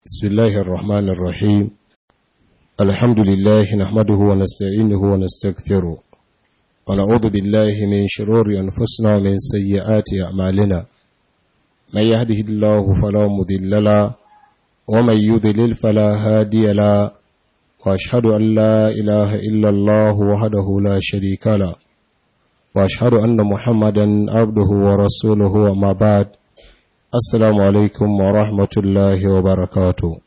بسم الله الرحمن الرحيم الحمد لله نحمده ونستعينه ونستغفره ونعوذ بالله من شرور أنفسنا ومن سيئات أعمالنا من يهده الله فلا مضل له ومن يضلل فلا هادي له وأشهد أن لا إله إلا الله وحده لا شريك له وأشهد أن محمدا عبده ورسوله وما بعد Assalamu alaikum wa rahmatullahi wa barakatu.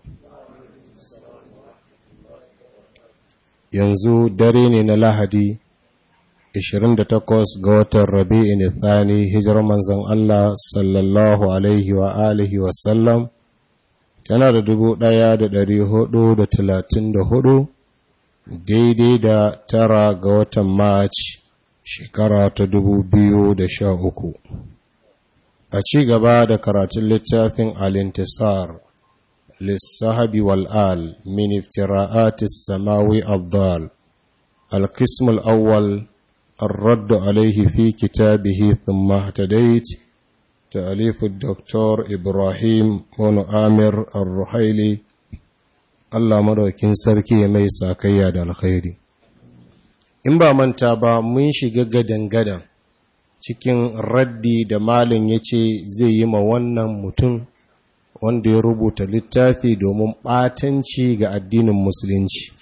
Yanzu dare ne na Lahadi, 28 ga watan Rabi'in Thani, hijirar manzan Allah sallallahu Alaihi wa alihi wasallam, tana da dubu ɗaya da ɗari hudu da talatin da hudu, daidai da tara ga watan Mac, shekara ta dubu biyu da sha uku. a ci gaba da karatun littafin alintisar lissahabi wal'al min iftira'atis samawi abdal القسم الأول الرد عليه في كتابه ثم اهتديت تأليف الدكتور إبراهيم بن آمر الرحيلي الله مدوكين سركي ميسا كياد الخير إن با من تابا من شغا غدن غدن cikin raddi da malin ya ce zai yi ma wannan mutum wanda ya rubuta littafi domin ɓatanci ga addinin musulunci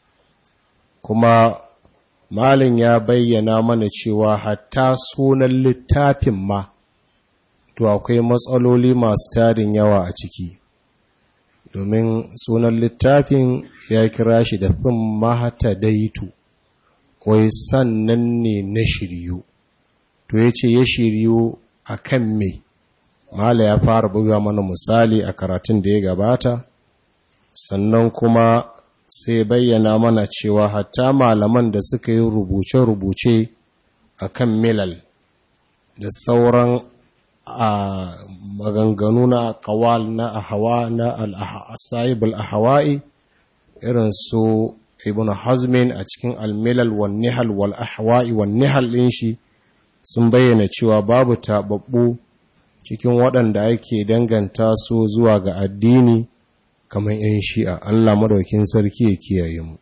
kuma malin ya bayyana mana cewa hatta sunan littafin ma to akwai matsaloli masu tarin yawa a ciki domin sunan littafin ya kira shi da fin mahata daitu wai sannan ne na shiryu to ya ce ya shiryu a kan me mala ya fara buga mana misali a karatun da ya gabata sannan kuma sai bayyana mana cewa hatta malaman da suka yi rubuce-rubuce a kan milal da sauran a maganganu na kawal na ahawa na al'asa'ibul ahawa'i irin su ibn hazmin a cikin al-milal wal nihal wal ahawa'i wal nihal ɗin shi sun bayyana cewa babu taɓaɓɓu cikin waɗanda ake danganta su zuwa ga addini kamar 'yan shi'a Allah madaukin sarki ya kiyaye mu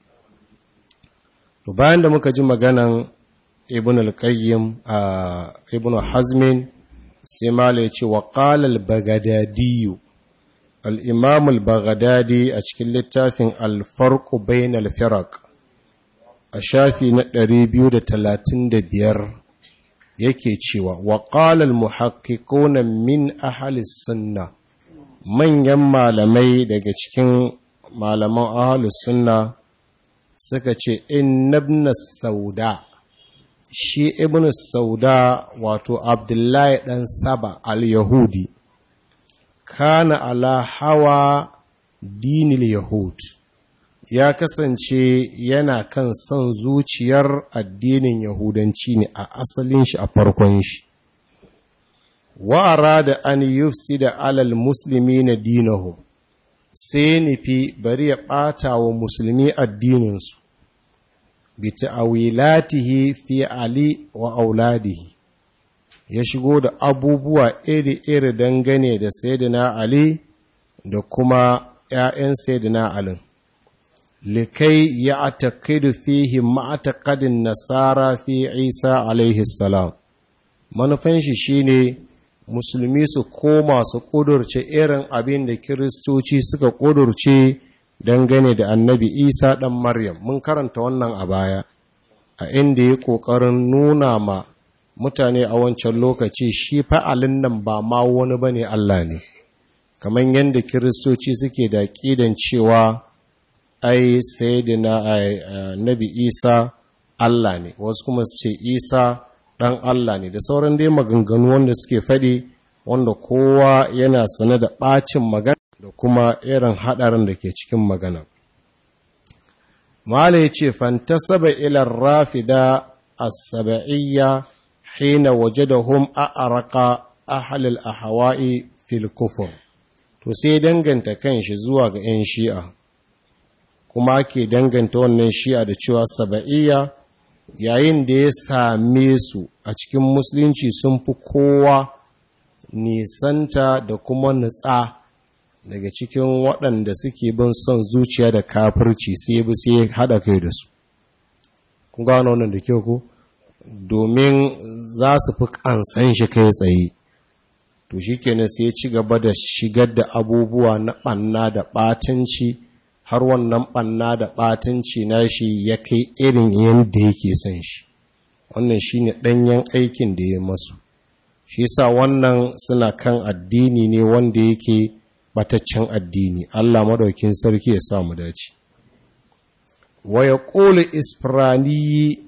to bayan da muka ji maganan ibn al-qayyim a ibn hazmin sai mala ya ce wa qala al-baghdadi al-imam al-baghdadi a cikin littafin al-farq bain al-firaq a shafi na 235 yake cewa wa ƙalal muhakkikuna min ahalis sunna manyan malamai daga cikin malaman ahalus sunna suka ce innabna sauda shi ibn sauda wato abdullahi ɗan saba al-yahudi kana ala hawa dinil yahud ya kasance yana kan son zuciyar addinin Yahudanci ne a asalin shi a farkon shi. Wa'ara da an yufsi da alal musulmi na dinahu, sai nufi bari ya ɓata wa musulmi addininsu, bi ta'awilatihi fi Ali wa auladihi, ya shigo da abubuwa iri-iri dangane da Sayyidina Ali da kuma ‘ya'yan Sayyidina Alin. likai ya atakidu fihi ma'atakadin nasara fi isa alaihi salam manufan shi shine musulmi su koma su kudurce irin abin da kiristoci suka kudurce dangane da annabi isa ɗan maryam mun karanta wannan a baya a inda ya ƙoƙarin nuna ma mutane a wancan lokaci shi fa'alin nan ba ma wani bane allah ne kamar yadda kiristoci suke da ƙidan cewa ai sayyidina nabi isa Allah ne wasu kuma su ce isa ɗan Allah ne da sauran dai maganganu wanda suke faɗi wanda kowa yana sane da ɓacin magana da kuma irin haɗarin da ke cikin magana mala ya ce fantasaba ilar rafida as-saba'iyya hina wajadahum a'araka ahlul ahwa'i fil kufur to sai danganta kanshi zuwa ga 'yan shi'a kuma ake danganta wannan shi'a da cewa saba'iyya yayin da ya same su a cikin musulunci sun fi kowa nisanta da kuma nutsa daga cikin waɗanda suke bin son zuciya da kafirci sai bi sai haɗa kai da su kun gano wannan da kyau ko domin za su fi kansan shi kai tsaye to shi kenan sai ya ci gaba da shigar da abubuwa na ɓanna da ɓatanci har wannan ɓanna da ɓatanci na shi ya kai irin yadda yake son shi wannan shi ne ɗanyen aikin da ya masu shi sa wannan suna kan addini ne wanda yake bataccen addini Allah madaukin sarki ya sa mu dace wa yaqulu isfiraniyi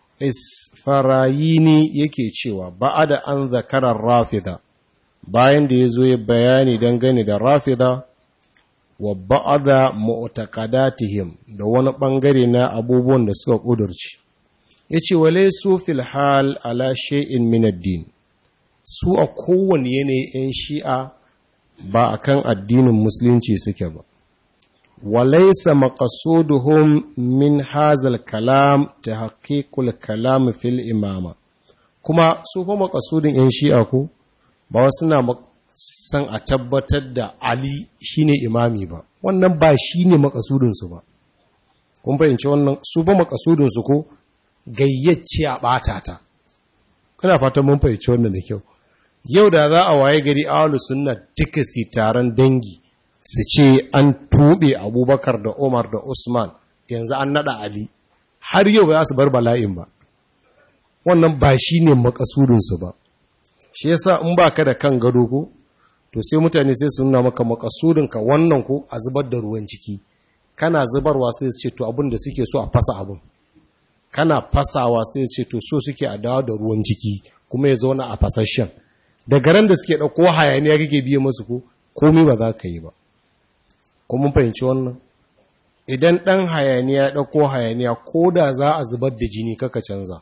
isfarayini yake cewa ba'ada an zakarar rafida bayan da yazo ya bayani dangane da rafida wa ba'ada mu'taqadatihim da wani bangare na abubuwan da suka kudurci yace walaysu fil hal ala shay'in min ad-din su a kowane yanayi 'yan shi'a ba a kan addinin musulunci suke ba walaisa maqasuduhum min hazal kalam ta haƙiƙul kalam fil imama kuma su fa maqasudin 'yan shi'a ko ba wasu na san a tabbatar da ali shine imami ba wannan ba shine maqasudinsu ba kun fahimci wannan su ba maqasudinsu ko gayyace a ɓata ta kana fatan mun fahimci wannan da kyau yau da za a waye gari ahlus sunna duka si taron dangi su ce an tube abubakar da umar da usman yanzu an nada ali har yau ba za su bar bala'in ba wannan ba shi ne makasudinsu ba shi yasa in ba ka da kan gado ko to sai mutane sai su nuna maka makasudinka wannan ko a zubar da ruwan ciki kana zubarwa sai su ce to abin da suke so a fasa abin kana fasawa sai su ce to so suke a dawo da ruwan ciki kuma ya zauna a fasashen daga ran da suke ɗauko hayaniya kake biye masu ko komai ba za ka yi ba kuma fahimci wannan idan ɗan hayaniya ya ɗauko hayaniya ko da za a zubar da jini kaka canza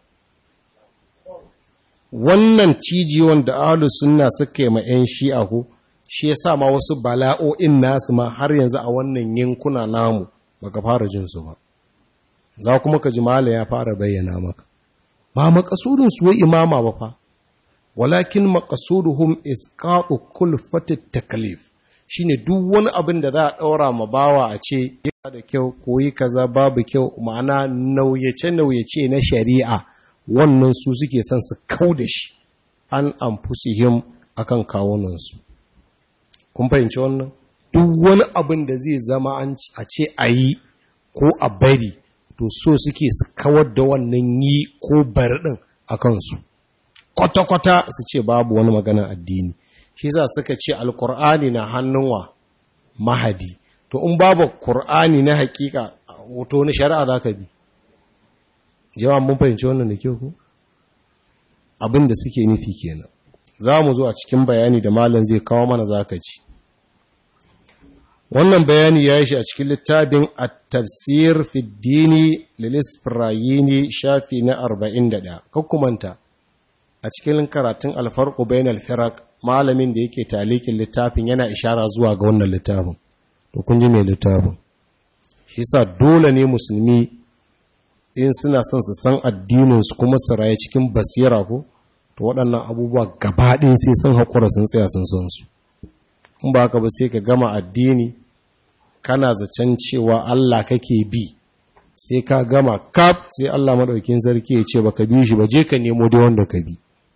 wannan cijiyon da ahlus sunna suka yi ma 'yan shi'a ko shi yasa ma wasu bala'o'in nasu ma har yanzu a wannan yankuna namu baka fara jin su ba za kuma ka ji mala ya fara bayyana maka ba makasudin su wai imama ba fa walakin maqasuduhum isqatu kulfati taklif shine duk wani abin da za a daura ma bawa a ce yana da kyau koyi kaza babu kyau ma'ana nauyace nauyace na shari'a wannan su suke son su kauda shi an anfusihim akan kawunan su kun fahimci wannan duk wani abin da zai zama a ce a yi ko a bari to so suke su kawar da wannan yi ko bari din a kansu kwata-kwata su ce babu wani maganar addini shi za suka ce alkur'ani na hannun wa mahadi to in babu kur'ani na hakika wato na shari'a za ka bi jama'a mun fahimci wannan da kyau ku abin da suke nufi kenan za mu zo a cikin bayani da malam zai kawo mana za ka ci wannan bayani ya yi shi a cikin littafin at-tafsir fi dini lilisfirayini shafi na 41 kakkumanta a cikin karatun alfarko bayan alfirak malamin da yake talikin littafin yana ishara zuwa ga wannan littafin to kun ji mai littafin shi sa dole ne musulmi in suna son su san addininsu kuma su raye cikin basira ko to waɗannan abubuwa gabaɗin sai sun haƙura sun tsaya sun san su in ba haka ba sai ka gama addini kana zaton cewa Allah kake bi sai ka gama kaf sai Allah maɗaukin sarki ya ce baka bi shi ba je ka nemo da wanda ka bi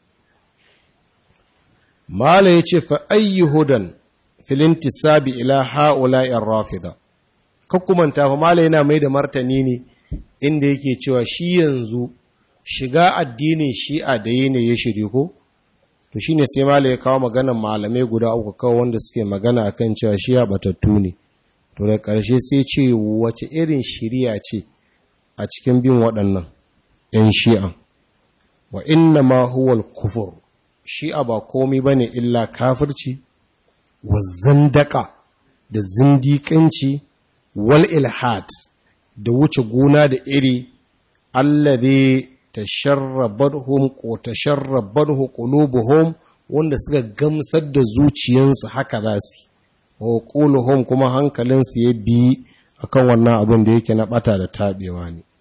Mala ya ce fa ayyi hudan filinti sabi ila ha'ula'in rafida. Kakkumanta fa Mala yana mai da martani ne inda yake cewa shi yanzu shiga addinin shi'a da yi ne ya shiri ko? To shi ne sai Mala ya kawo maganan malamai guda uku kawo wanda suke magana a kan cewa shi'a batattu ne. To da ƙarshe sai ce wace irin shiriya ce a cikin bin waɗannan ‘yan shi'a. Wa inna ma huwal kufur. shi'a ba komi ba ne illa kafirci wa zandaka da zindiƙanci wal ilhad da wuce gona da iri allabe ta sharrabarhum ko ta sharrabarhu qulubuhum wanda suka gamsar da zuciyansu haka za su wa quluhum kuma hankalinsu ya bi akan wannan abin da yake na bata da tabewa ne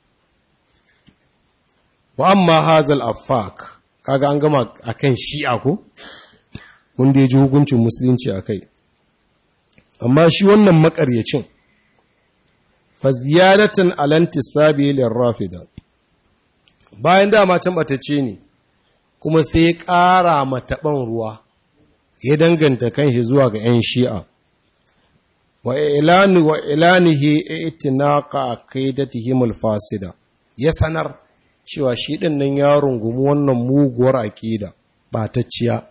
wa amma hazal affak kaga an gama akan shi'a ko wanda ya ji hukuncin musulunci a kai amma shi wannan makaryacin fa ziyadatan alantisabi lirrafida bayan dama can batacce ne kuma sai ya ƙara mataɓan ruwa ya danganta kanshi zuwa ga 'yan shi'a wa ilani wa ilanihi itinaqa aqidatihim alfasida ya sanar cewa shi din nan ya rungumi wannan muguwar aqida batacciya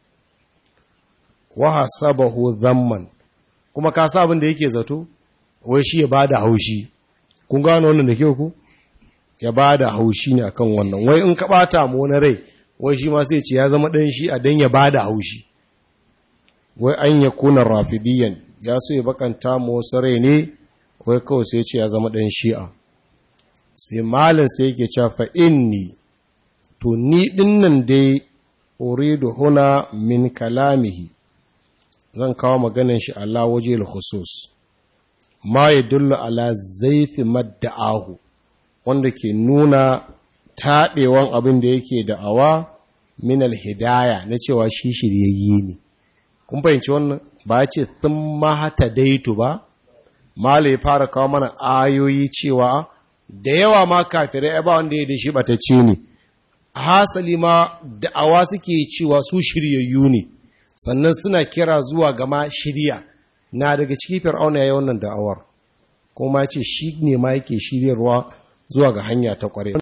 wa hasabahu dhamman kuma ka sa abin da yake zato wai shi ya bada haushi kun gano wannan da kyau ku ya bada haushi ne akan wannan wai in ka bata mu wani rai wai shi ma sai ce ya zama dan shi a dan ya bada haushi wai an yakuna rafidiyan ya so ya bakanta mu wasu rai ne wai kawai sai ce ya zama ɗan shi'a sai malin sai yake cewa fa inni to ni dinnan dai uridu huna min kalamihi zan kawo maganin shi Allah waje al-khusus ma yadullu ala zaifi madda'ahu wanda ke nuna taɓewan abin da yake da'awa min al-hidaya na cewa shi shiryayye ne kun fahimci wannan ba ce sun mahata daitu ba mala ya fara kawo mana ayoyi cewa da yawa ma kafirai ba wanda ya da shi batacce ne hasali ma da'awa suke cewa su shiryayyu ne sannan suna kira zuwa gama shirya na daga ciki fir'auna ya yi wannan da'awar kuma ce shi ne ma yake shiryarwa zuwa ga hanya ta kware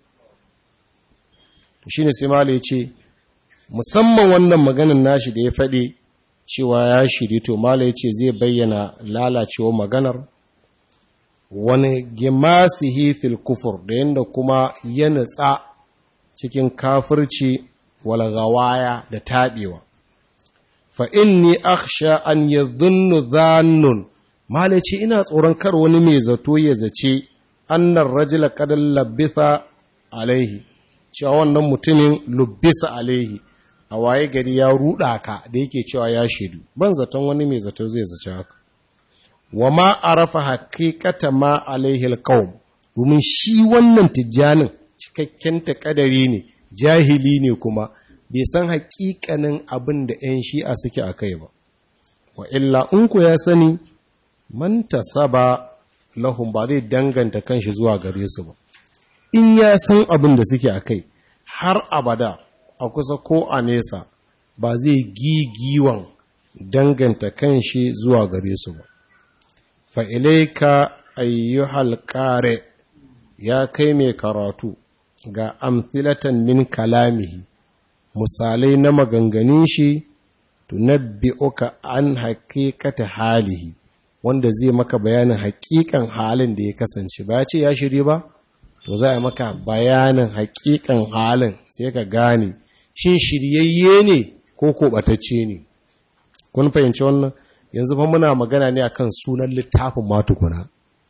shi ne sai mala ya ce musamman wannan maganin nashi da ya faɗi cewa ya shiri to mala ya ce zai bayyana lalacewa maganar wani gimasihi fil kufur da yadda kuma ya nutsa cikin kafirci walgawaya da taɓewa fa inni akhsha an yadhunnu dhannun mala ce ina tsoron kar wani mai zato ya zace annar rajula qad labitha alaihi cewa wannan mutumin lubbisa alaihi a waye gari ya ruɗa ka da yake cewa ya shaidu ban zaton wani mai zato zai zace haka wa ma arafa haqiqata ma alaihi alqaum domin shi wannan tijjanin cikakken takadari ne jahili ne kuma bai san haƙiƙanin abin da 'yan shi'a suke a kai ba wa illa in ku ya sani man tasaba lahum ba zai danganta kanshi zuwa gare su ba in ya san abin da suke a kai har abada a kusa ko a nesa ba zai gigiwan danganta kanshi zuwa gare su ba fa'ilaika ayyuhal ƙare ya kai mai karatu ga amfilatan min kalamihi misalai na maganganun shi tunabbi'uka an haƙiƙata halihi wanda zai maka bayanin haƙiƙan halin da ya kasance ba ya ce ya shiri ba to za a maka bayanin haƙiƙan halin sai ka gane shin shiryayye ne ko koɓatacce ne kun fahimci wannan yanzu fa muna magana ne akan sunan littafin matukuna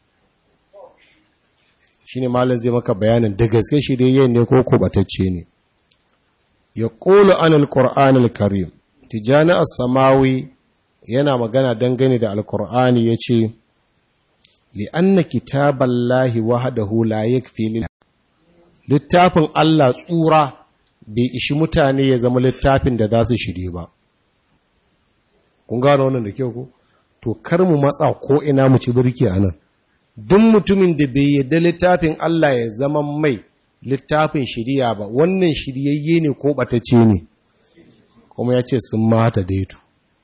shine malam zai maka bayanin da gaske shiryayye ne ko koɓatacce ne ya ƙulu an alƙur'an alkarim tijjani as-samawi yana magana dangane da alƙur'ani ya ce li'anna kitaballahi wahdahu la yakfi littafin Allah tsura bai ishi mutane ya zama littafin da za su shirye ba kun gano wannan da kyau ko to kar mu matsa ko ina mu ci birki anan duk mutumin da bai yarda littafin Allah ya zama mai littafin shiriya ba wannan shiryayye ne ko batacce ne kuma ya ce sun mata daitu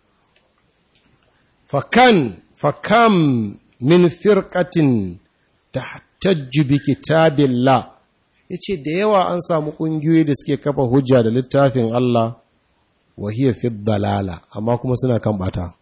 fakan fakam min firkatin tahtajju bi kitabillah yace da yawa an samu kungiyoyi da suke kafa hujja da littafin Allah wa hiya fi dalala amma kuma suna kan bata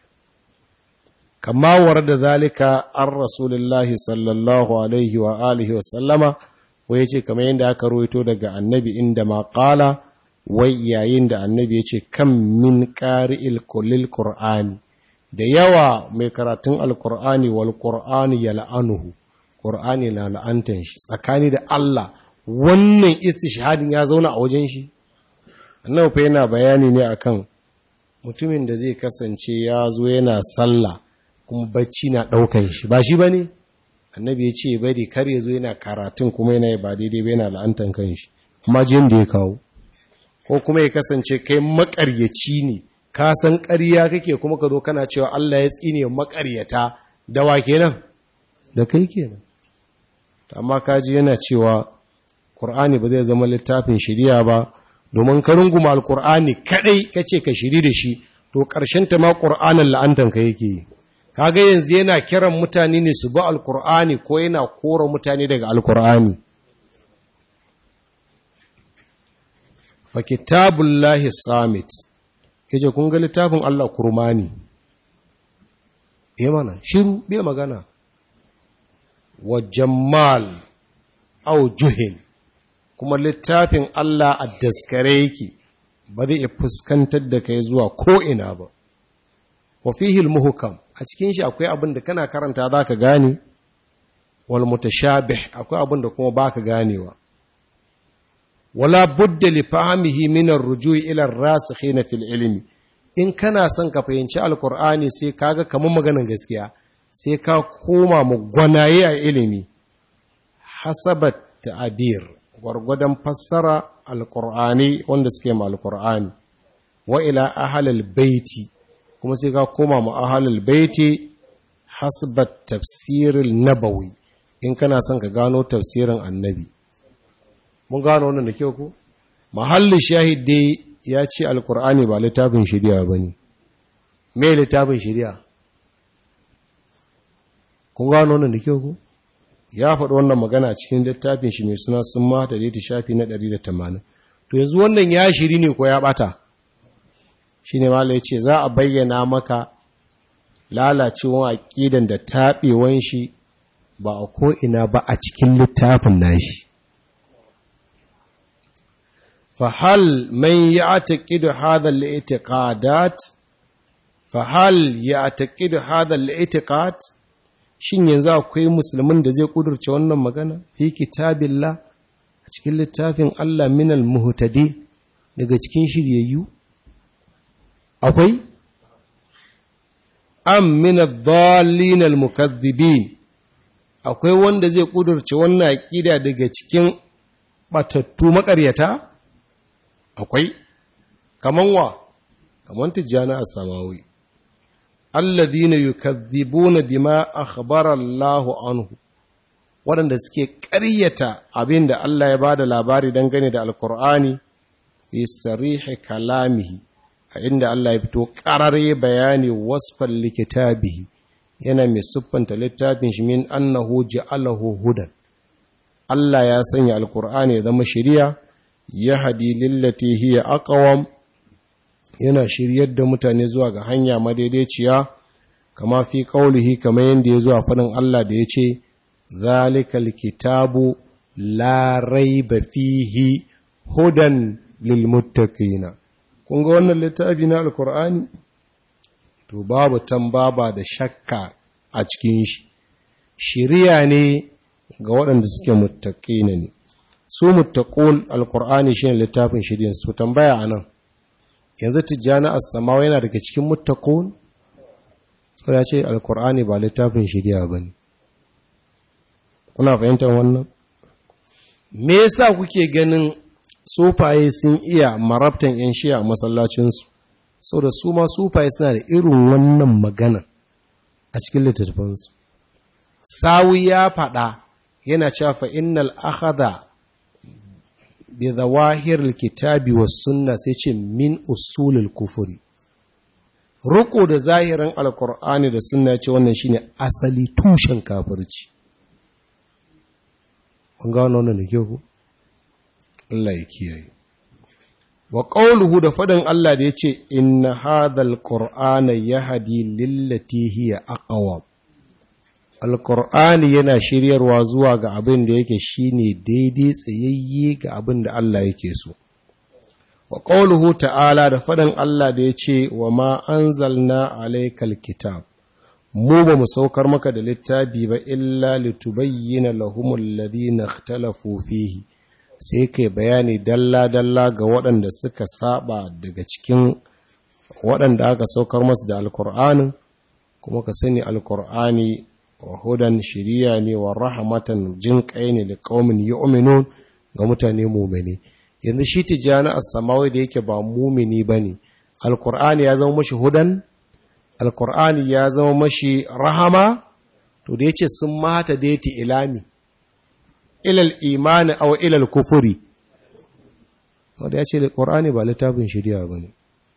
kama warda zalika an rasulullahi sallallahu alaihi wa alihi wa sallama wai yace kamar yadda aka rawaito daga annabi inda ma qala wai yayin da annabi yace kam min qari'il kullil qur'ani da yawa mai karatun alkur'ani wal qur'ani yal'anuhu qur'ani na la'antan shi tsakani da Allah wannan istishhadin ya zauna a wajen shi annabi fa yana bayani ne akan mutumin da zai kasance ya zo yana sallah kuma bacci na daukan shi ba shi bane annabi ya ce bari kar ya zo yana karatun kuma yana ba daidai ba yana la'antan kanshi amma jin da ya kawo ko kuma ya kasance kai makaryaci ne ka san ƙarya kake kuma ka zo kana cewa Allah ya tsine maƙaryata da wa kenan da kai kenan amma kaji yana cewa Qur'ani ba zai zama littafin shiriya ba domin ka runguma alqur'ani kadai kace ka shiri da shi to ƙarshen ta ma Qur'anin la'antan ka yake yi kaga yanzu yana kiran mutane ne su bi alqur'ani ko yana kora mutane daga alqur'ani fa kitabullahi samit yace kun ga littafin Allah kurmani eh mana shiru bai magana wa jammal au juhin kuma littafin Allah a daskare yake ba zai iya fuskantar da kai zuwa ko'ina ba wa fihil muhukam a cikin shi akwai abin da kana karanta za ka gane wal mutashabih akwai abin da kuma ba ka ganewa wala budda li fahmihi min ar-ruju'i ila ar-rasikhina fil ilmi in kana son ka fahimci alqur'ani sai kaga kamar maganar gaskiya sai ka koma mu gwanaye a ilimi hasabat ta'abir gwargwadon fassara alqur'ani wanda suke ma alqur'ani wa ila ahlil baiti kuma sai ka koma mu ahlil baiti hasbat tafsiril nabawi in kana son ka gano tafsirin annabi mun gano wannan da kyau ko mahallin shahid dai ya ce alkur'ani ba littafin shari'a ba ne me littafin shari'a kun gano wannan da kyau ko ya faɗi wannan magana cikin littafin shi mai suna sun mata da shafi na 180 to yanzu wannan ya shiri ne ko ya bata shi ne mala ya ce za a bayyana maka lalacewan aƙidan da taɓewan shi ba a ko'ina ba a cikin littafin nashi فهل من يعتقد هذا الاعتقادات فهل يعتقد هذا الاعتقاد shin yanzu akwai musulmin da zai kudurce wannan magana fi kitabillah a cikin littafin Allah minal muhtadi daga cikin shiryayyu akwai am min ad-dallin al-mukaththibin akwai wanda zai kudurce wannan aqida daga cikin batattu makaryata akwai kaman wa kaman tijjani as-samawi alladhina yukaththibuna bima akhbara Allahu anhu waɗanda suke ƙaryata abin da Allah ya bada labari dangane da alkur'ani fi sarihi kalamihi a inda Allah ya fito ƙarare bayani wasfan likitabihi yana mai siffanta littafin shi min annahu ja'alahu hudan Allah ya sanya alkur'ani ya zama shari'a ya hadi lillati hiya aqwam yana shiryar da mutane zuwa ga hanya madaidaiciya kama fi qaulihi kama yanda ya zuwa fadin Allah da yace zalikal kitabu la raiba fihi hudan lil muttaqina kun ga wannan littafi na alqur'ani to babu tambaba da shakka a cikin shi shiriya ne ga waɗanda suke muttaqina ne su muttaqul alqur'ani shine littafin shiriyan su tambaya anan yanzu tijjani as-samawa yana daga cikin muttaqun so ya ce alqur'ani ba littafin shiriya bane kuna fahimtar wannan me yasa kuke ganin sufaye sun iya marabtan yan shi'a a masallacin su saboda su ma sufaye suna da irin wannan magana a cikin littattafansu sawi ya faɗa yana cewa fa innal akhadha bi zawahir alkitabi was sunna sai ce min usulul kufuri ruko da zahirin alqur'ani da sunna ce wannan shine asali tushen kafirci kun ga wannan da kyau Allah ya kiyaye wa qawluhu da fadan Allah da yace inna hadhal qur'ana yahdi lillati hiya aqwam alkur'ani yana shiryarwa zuwa ga abin da yake shine daidai tsayayye ga abin da Allah yake so wa qawluhu ta'ala da faɗin Allah da yace wa ma anzalna alaykal kitab mu ba mu saukar maka da littafi ba illa litubayyana lahumul ladina ikhtalafu fihi sai kai bayani dalla dalla ga waɗanda suka saba daga cikin waɗanda aka saukar masu da alkur'anin kuma ka sani alkur'ani wa hudan shiriya ne wa rahamatan jin kai ne da qaumin yu'minun ga mutane mu'mini yanzu shi tijani as-samawi da yake ba mu'mini bane alkur'ani ya zama mashi hudan alkur'ani ya zama mashi rahama to da ya ce sun mata da yati ilami ilal imani aw ilal kufuri wanda ya ce alkur'ani ba littafin shirya ba ne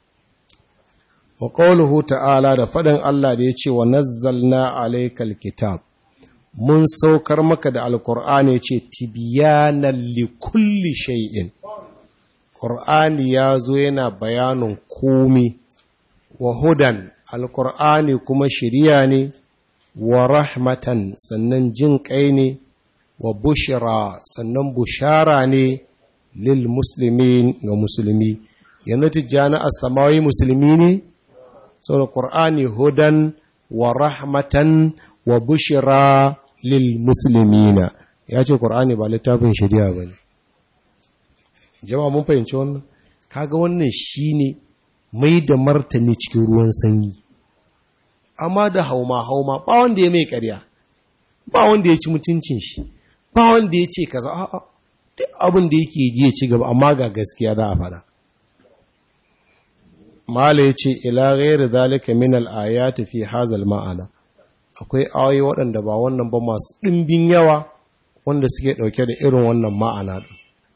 wa qawluhu ta'ala da faɗin Allah da ya ce wa nazzalna alaykal kitab mun saukar maka da alkur'ani ce tibiyanan likulli shay'in ƙur'ani ya zo yana bayanin komi wa hudan alkur'ani kuma shirya ne wa rahmatan sannan jin ƙai ne wa bushira sannan bushara ne lil musulmi ga musulmi yanzu tijjani a samawi musulmi ne sau da ƙur'ani hudan wa rahmatan wa bushira lil muslimina ya ce ƙur'ani ba littafin shari'a ba ne jama'a mun fahimci wannan kaga wannan shine mai da martani cikin ruwan sanyi amma da hauma hauma ba wanda ya mai ƙarya ba wanda ya ci mutuncin shi ba wanda ya ce kaza a'a duk abin da yake ji ya ci gaba amma ga gaskiya za a fada mala ya ce ila ghairi zalika min al-ayati fi hazal ma'ana akwai ayoyi waɗanda ba wannan ba masu ɗimbin yawa wanda suke ɗauke da irin wannan ma'ana ɗin.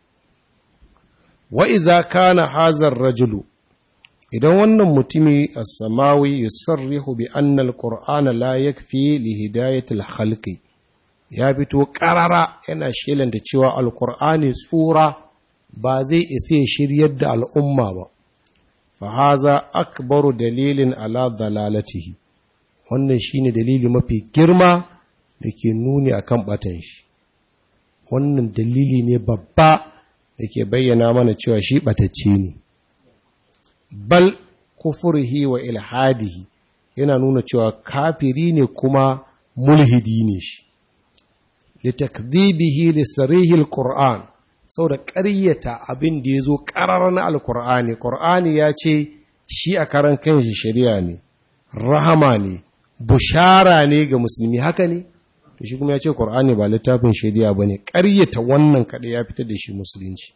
Wa iza kana hazar rajulu, idan wannan mutumi a samawi yusarrihu bi annal Qur'ana la yakfi li hidayatil khalqi ya fito ƙarara yana shelanta cewa alƙur'ani tsura ba zai isa ya shiryar da al'umma ba, fa haza akbaru dalilin ala dalalatihi. wannan shine dalili mafi girma da ke nuni akan batan shi wannan dalili ne babba da ke bayyana mana cewa shi batacce ne bal kufurhi wa ilhadihi yana nuna cewa kafiri ne kuma mulhidi ne shi litakdhibihi li sarihi alquran saboda ƙaryata abin da yazo ƙarar na alqur'ani qur'ani ya ce shi a karan kanshi shari'a ne rahama ne bushara ne ga musulmi haka ne to shi kuma ya ce Qur'ani ba littafin shari'a bane ƙaryata wannan kaɗai ya fitar da shi musulunci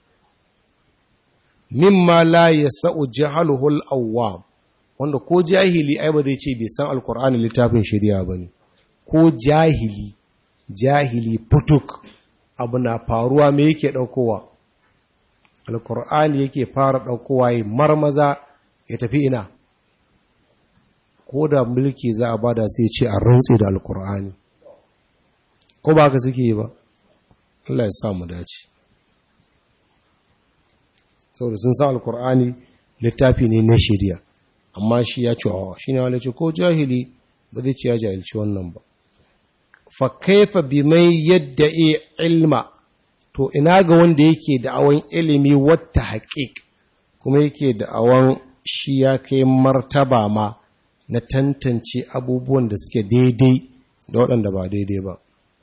mimma la yasau jahaluhu al-awwam wanda ko jahili ai ba zai ce bai san alqur'ani littafin shari'a bane ko jahili jahili putuk abu na faruwa me yake daukowa alqur'ani yake fara daukowa yi marmaza ya tafi ina ko da mulki za a bada sai ce a rantse da alkur'ani ko ba ka suke yi ba Allah ya sa mu dace saboda sun sa alkur'ani littafi ne na shari'a amma shi ya ce wa shi ne wale ce ko jahili ba zai ce ya jahilci wannan ba fa kaifa bi mai yadda ilma to ina ga wanda yake da'awan ilimi wata haƙiƙ kuma yake da'awan shi ya kai martaba ma na tantance abubuwan da suke daidai da waɗanda ba daidai ba.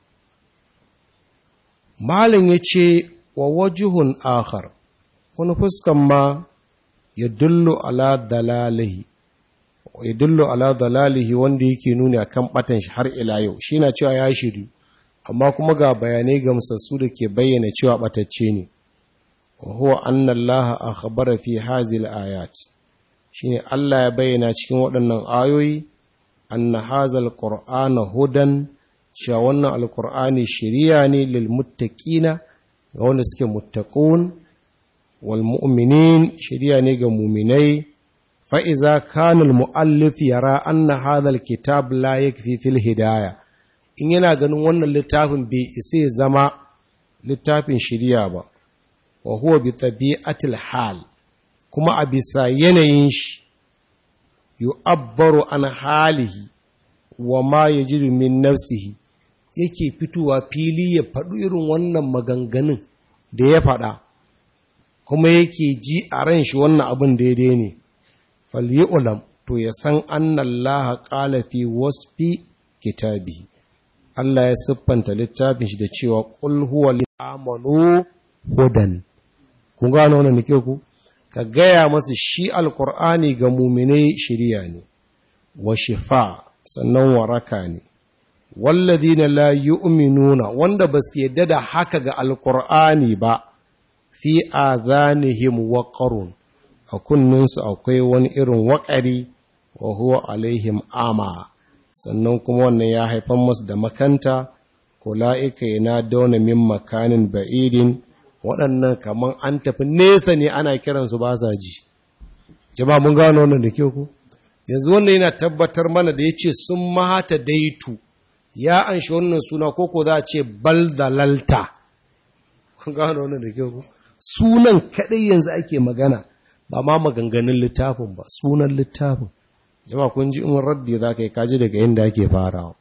Malin ya ce wa wajihun akhar wani fuskan ma ya dullo ala dalalihi ya dullo ala dalalihi wanda yake nuni a kan ɓatan shi har ila yau shi na cewa ya shiri amma kuma ga bayanai gamsassu da ke bayyana cewa ɓatacce ne wa huwa anna Allah akhbara fi hazil ayat shine Allah ya bayyana cikin waɗannan ayoyi anna hazal qur'ana hudan cewa wannan alqur'ani shiriya ne lil muttaqina ga wanda suke muttaqun wal mu'minin shiriya ne ga mu'minai fa iza kana al muallif yara anna hadha al kitab la yakfi fil hidaya in yana ganin wannan littafin bai isa ya zama littafin shiriya ba wa huwa bi tabi'atil hal kuma a bisa yanayin shi yu'abbaru an halihi wa ma yajidu min nafsihi yake fitowa fili ya faɗi irin wannan maganganun da ya faɗa kuma yake ji a ran shi wannan abin daidai ne ulam to ya san annallaha qala fi wasfi kitabihi Allah ya siffanta littafin shi da cewa qul huwa lil amanu hudan kun gano wannan nake ku ka gaya masa shi alkur'ani ga muminai shirya ne wa shifa sannan waraka ne walladina la yu'minuna wanda ba su yadda da haka ga alkur'ani ba fi azanihim waqarun a kunninsu akwai wani irin waƙari wa huwa alaihim ama sannan kuma wannan ya haifan masu da makanta kula'ika yana dauna min makanin ba'idin waɗannan kamar an tafi nesa ne ana kiransu ba sa ji jama'a mun gano wannan da kyau ku yanzu wannan yana tabbatar mana da ya ce sun mahata daitu ya an shi wannan suna koko za a ce baldalalta kun gano wannan da kyau ku sunan kaɗai yanzu ake magana ba ma maganganun littafin ba sunan littafin jama'a kun ji in raddi za ka yi kaji daga yadda ake farawa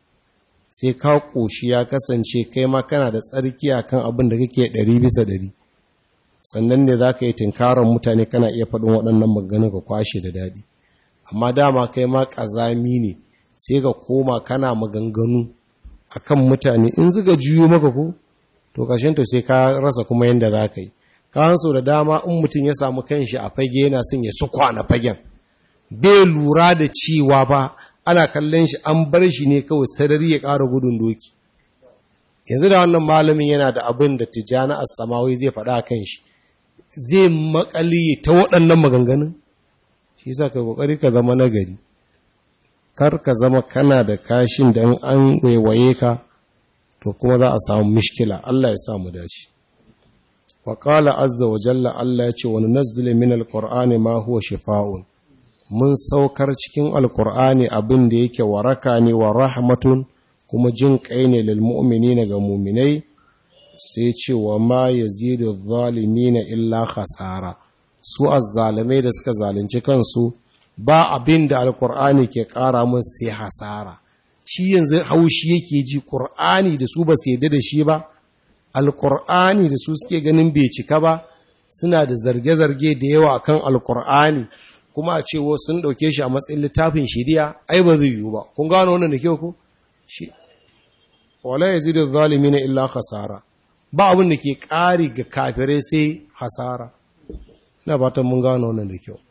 sai ka ƙoshi ya kasance kai ma kana da tsarki a kan abin da kake ɗari bisa ɗari sannan ne za ka yi tinkarar mutane kana iya faɗin waɗannan maganganu ka kwashe da daɗi amma dama kai ma ƙazami ne sai ka koma kana maganganu a kan mutane in zuga juyo maka ko to ƙarshen to sai ka rasa kuma yadda za ka yi ka so da dama in mutum ya samu kanshi a fage yana son ya su kwana fagen bai lura da cewa ba ana kallon shi an bar shi ne kawai sarari ya ƙara gudun doki yanzu da wannan malamin yana da abin da tijjani a samawi zai faɗa kan shi zai makali ta waɗannan maganganun shi sa ka ƙoƙari ka zama nagari kar ka zama kana da kashin da an waiwaye ka to kuma za a samu mishkila Allah ya samu dace wa qala azza wa jalla Allah ya ce wa nunazzile min alqur'ani ma huwa shifaa'un mun saukar cikin alkur'ani abin da yake waraka ne wa rahmatun kuma jin kai ne lil mu'minina ga mu'minai sai ce wa ma yazidu zalimina illa khasara su azzalimai da suka zalunci kansu ba abin da alkur'ani ke kara mun sai hasara shi yanzu haushi yake ji qur'ani da su ba su yadda da shi ba alkur'ani da su suke ganin bai cika ba suna da zarge-zarge da yawa akan alkur'ani kuma a cewa sun ɗauke shi a matsayin littafin shiriya ai ba zai yiwu ba kun gano wannan da kyau ku shi wala yazidu zalimin illa khasara ba abin da ke ƙari ga kafirai sai hasara ina fatan mun gano wannan da kyau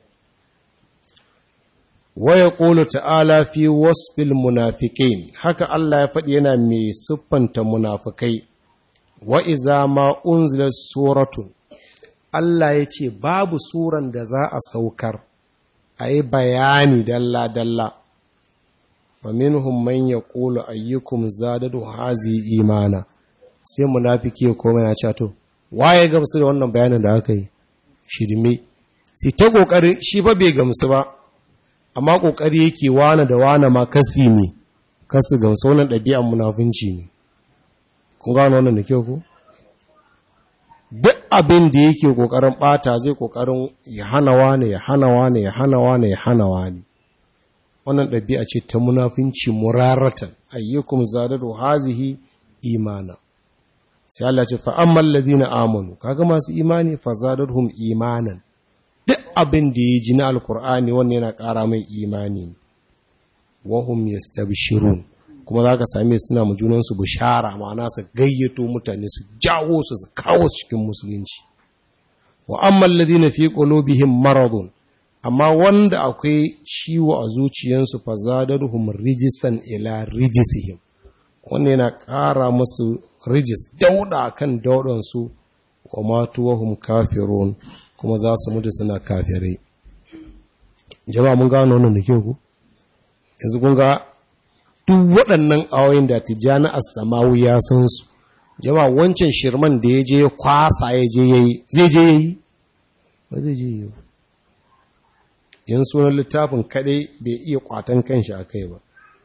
waya qulu ta'ala fi wasfil munafiqin haka Allah ya faɗi yana mai siffanta munafikai wa iza ma unzilat suratun Allah ya ce babu suran da za a saukar a yi bayani dalla-dalla faminhum man ya ƙulu ayyukum zadadu hazi imana sai munafiki ya koma ya cato waye gamsu da wannan bayanin da aka yi shirme sai ta ƙoƙari shi ba bai gamsu ba amma ƙoƙari yake wane da wane ma kasi ne kasu gamsu wannan ɗabi'an munafunci ne kun gano wannan da kyau ku duk abin da yake kokarin bata zai kokarin ya hana wani ya hana wani ya hana wani ya hana wani wannan ɗabi'a ce ta munafinci muraratan ayyukum zadadu hazihi imana sai Allah ce fa ammal ladina amanu kaga masu imani fa zadadhum imanan duk abin da ya ji na alkur'ani wannan yana ƙara mai imani wa hum yastabshirun kuma za ka same suna mu junansu bishara ma'ana su gayyato mutane su jawo su su kawo cikin musulunci wa amman ladina fi qulubihim maradun amma wanda akwai ciwo a zuciyansu fa zadaruhum rijisan ila rijisihim wannan yana ƙara musu rijis dauda kan daudan su wa matuwahum kafirun kuma za su mutu suna kafirai jama'a mun gano wannan da kyau ku yanzu kun ga duk waɗannan awoyin da tijjani as-samawu ya san su jama wancan shirman da ya je kwasa ya je yayi zai je yayi ba zai je yayi yan sunan littafin kadai bai iya kwatan kanshi akai ba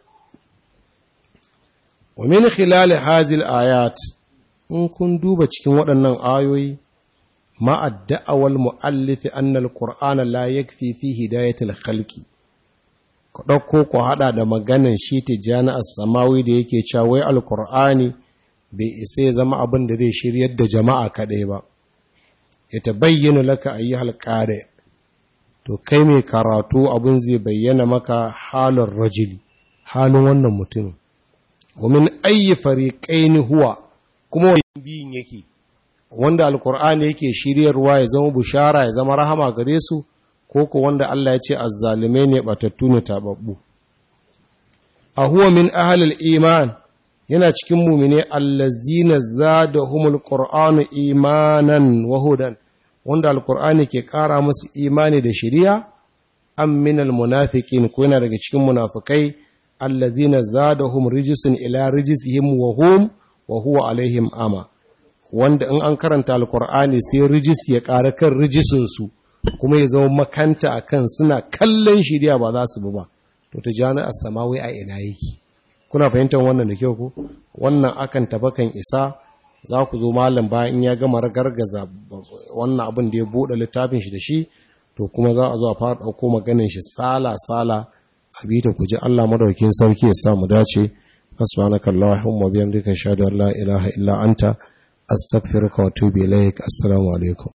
wa min khilal hazil ayat in kun duba cikin waɗannan ayoyi ma ad-da'awal muallif anna al-qur'ana la yakfi fi hidayatil khalqi ku ɗauko ku haɗa da maganin shi tijjani samawi da yake cewa wai alkur'ani bai isa ya zama abin da zai shiryar da jama'a kaɗai ba ya ta bayyana laka a yi halƙare to kai mai karatu abin zai bayyana maka halin rajili halin wannan mutumin domin ayyi fariƙaini huwa kuma wani biyun yake wanda alkur'ani yake shiryarwa ya zama bushara ya zama rahama gare su ko ko wanda Allah ya ce azzalume ne batattu ne tababbu a huwa min ahlil iman yana cikin mumine allazina zadahumul qur'anu imanan wa hudan wanda alkur'ani ke ƙara musu imani da shiriya am minal munafiqin ko yana daga cikin munafikai allazina zadahum rijisun ila rijisihim wa hum wa huwa alaihim ama wanda in an karanta alkur'ani sai rijis ya ƙara kan rijisun su kuma ya zama makanta akan suna kallon shiriya ba za su bi ba to ta jani as-samawi a ina yake kuna fahimtar wannan da kyau ko wannan akan tabakan isa za ku zo malam bayan in ya gama gargaza wannan abin da ya buɗe littafin shi da shi to kuma za a zo a fara ɗauko maganin shi sala-sala a bi ta ku ji Allah madaukin sarki ya sa mu dace subhanaka allahumma bihamdika ashhadu an la ilaha illa anta astaghfiruka wa atubu ilaik assalamu alaikum